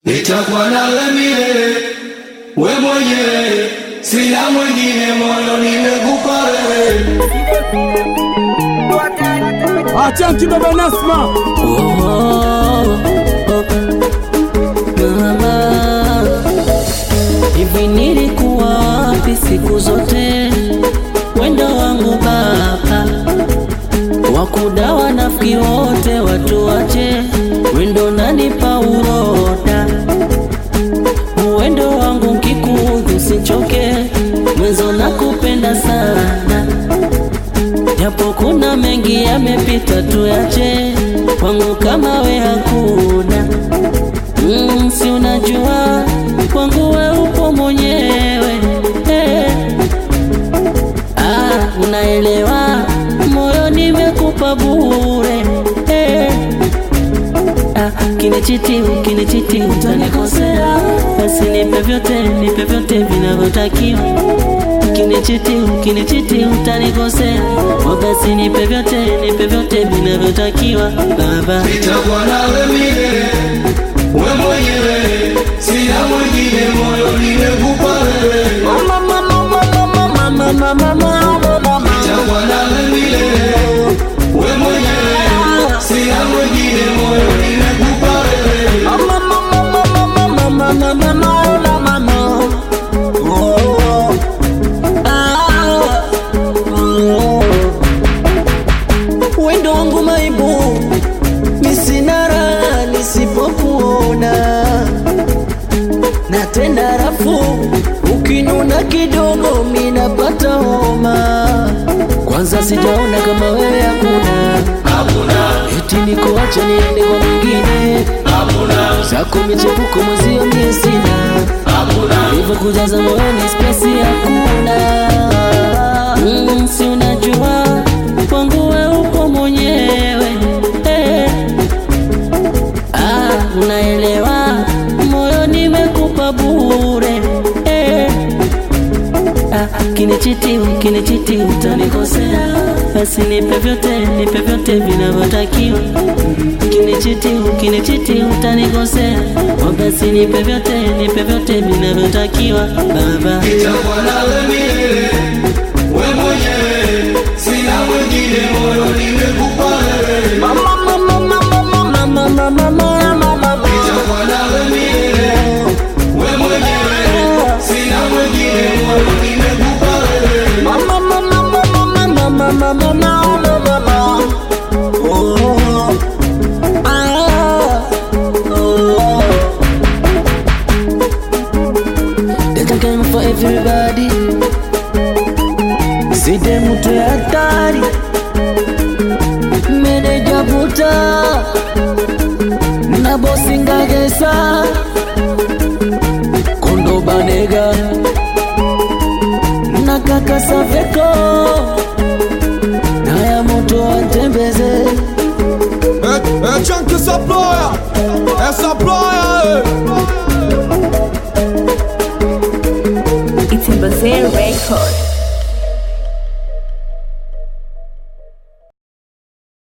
nitakuwa nawe milele, we mwenyewe, sina mwingine, moyo nimekupa wewe. Achanki baba Nasma Hivi nilikuwa wapi siku zote? Wendo wangu baba, wakudawa nafiki wote watu wache, wendo nanipa uroda, uwendo wangu nkikuudhi usichoke, mwenzo nakupenda sana, japo kuna mengi yamepita, tuyache kwangu kama we hakuna Mm, si unajua kwangu we upo mwenyewe eh. Ah, unaelewa moyo nimekupa bure eh. Ah, kinichiti kinichiti utanikosea, basi nipe vyote nipe vyote vinavyotakiwa. Kinichiti kinichiti utanikosea, oh, basi nipe vyote nipe vyote vinavyotakiwa baba. nitakuwa nawe milele, we mwenyewe, sina mwingine, moyo nimekupa wewe. Nitakuwa nawe milele, we mwenyewe, sina mwingine, moyo nimekupa wewe. Wendo wangu maibu, misina raha nisipokuona, na tena rafu ukinuna kidogo minapata homa. Kwanza sijaona kama wewe hakuna, Hakuna, eti nikuache niende kwa mwingine, hakuna, zako michepuko mwezio mie sina hakuna, hivyo kujaza moyoni spesi hakuna. Mm, si unajua kwangu we upo mwenyewe eh. Ah, unaelewa moyo nimekupa bure eh. Ah, kinichiti kinichiti utanikosea, basi nipe vyote nipe vyote vinavyotakiwa. Kinichiti kinichiti utanikosea, oh, basi nipe vyote nipe vyote vinavyotakiwa baba. nitakuwa nawe milele, we mwenyewe, sina mwingine, moyo nimekupa wewe. Nitakuwa nawe milele, we mwenyewe, sina mwingine, moyo nimekupa wewe. There's a game for everybody. Side mtu ya hatari, meneja buta na bosi ngagesa, kondo banega na kaka Saveko na ya moto atembeze Achanki supplier É supplier It's in Brazil Record.